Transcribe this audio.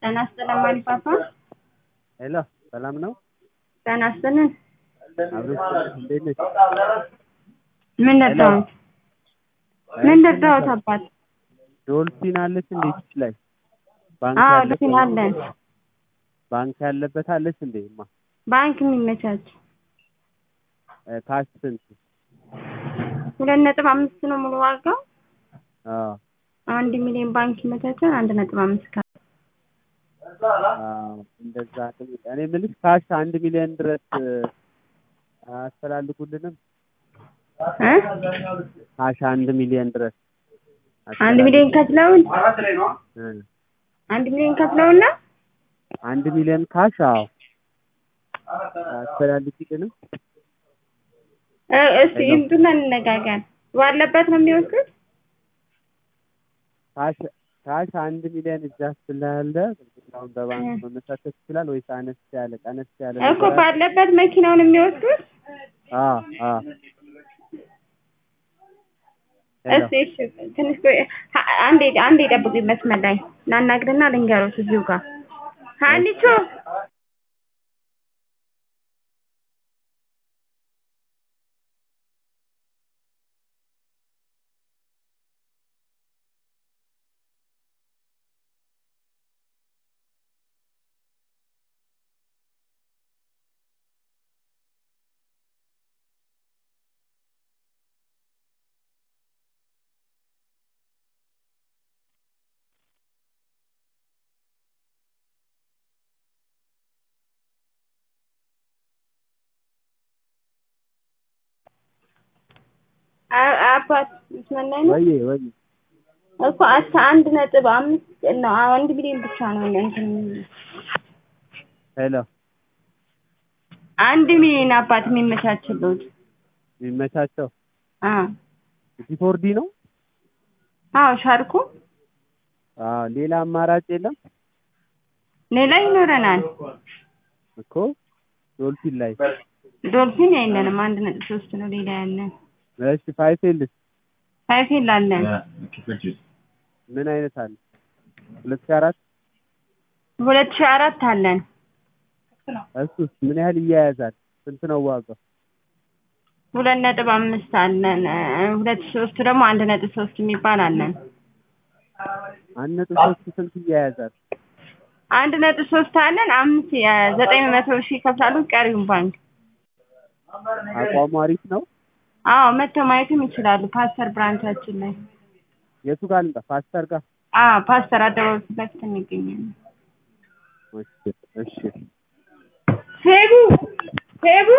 ጤና ይስጥልን ማሪፓፓ። ሄሎ ሰላም ነው? ጤና ይስጥልን። አብሮሽ እንዴት ነሽ? ምን ረዳሁት? ምን ረዳሁት አባት? ዶልፊን አለች እንዴ ፊት ላይ? ባንክ አዎ ያለበት ዶልፊን አለን። ባንክ ያለበት አለች እንዴ? ማ ባንክ የሚመቻች እ ካሽ ስንት? ሁለት ነጥብ አምስት ነው ሙሉ ዋጋው። አዎ አንድ ሚሊዮን ባንክ ይመቻቻል። አንድ ነጥብ አምስት ካሽ አዎ እንደዛ አይደል? እኔ የምልሽ ካሽ አንድ ሚሊዮን ድረስ እ አያስተላልፉልንም? እ ካሽ አንድ ሚሊዮን ድረስ አንድ ሚሊዮን ከፍለውን እ አንድ ሚሊዮን ከፍለውና አንድ ሚሊዮን ካሽ አዎ አያስተላልፉልንም? እ እስቲ ይምጡና እንነጋገር። ባለበት ነው የሚወስዱት? ካሽ ካሽ አንድ ሚሊዮን እጃ ስላለ አሁን በባንክ መመሳሰል ይችላል ወይስ አነስ ያለ ቀነስ ያለ እኮ ባለበት መኪናውን የሚወስዱት? አዎ አዎ እስቲ እሺ ትንሽ ቆይ ሀ- አንዴ አንዴ ጠብቁኝ መስመር ላይ ላናግርና ልንገሮት እዚሁ ጋር ሀኒቾ አ- አባት መስመር ላይ ነው ወይ ወይ እኮ አስራ አንድ ነጥብ አምስት ነው አንድ ሚሊዮን ብቻ ነው እንትን ሄሎ አንድ ሚሊዮን አባት የሚመቻችሉት የሚመቻቸው አ ዲፎርዲ ነው? አዎ ሻርኩ አዎ ሌላ አማራጭ የለም ሌላ ይኖረናል እኮ ዶልፊን ላይ ዶልፊን የለንም አንድ ነጥብ ሶስት ነው ሌላ ያለን እሺ ፋይፌልስ ሳይፌል አለን ምን አይነት አለ? ሁለት ሺህ አራት ሁለት ሺህ አራት አለን እሱስ ምን ያህል ይያያዛል? ስንት ነው ዋጋው? ሁለት ነጥብ አምስት አለን እ ሁለት ሺህ ሶስት ደግሞ አንድ ነጥብ ሶስት የሚባል አለን አንድ ነጥብ ሶስት ስንት ይያያዛል? አንድ ነጥብ ሶስት አለን አምስት ዘጠኝ መቶ ሺህ ይከፍላሉ ቀሪውን ባንክ አቋሙ አሪፍ ነው? አዎ መጥተው ማየትም ይችላሉ ፓስተር ብራንቻችን ላይ የቱ ጋር ልምጣ? ፓስተር ጋር? አዎ ፓስተር አደባባይ ፊት ለፊት እንገኛለን እሺ እሺ ሄቡ ሄቡ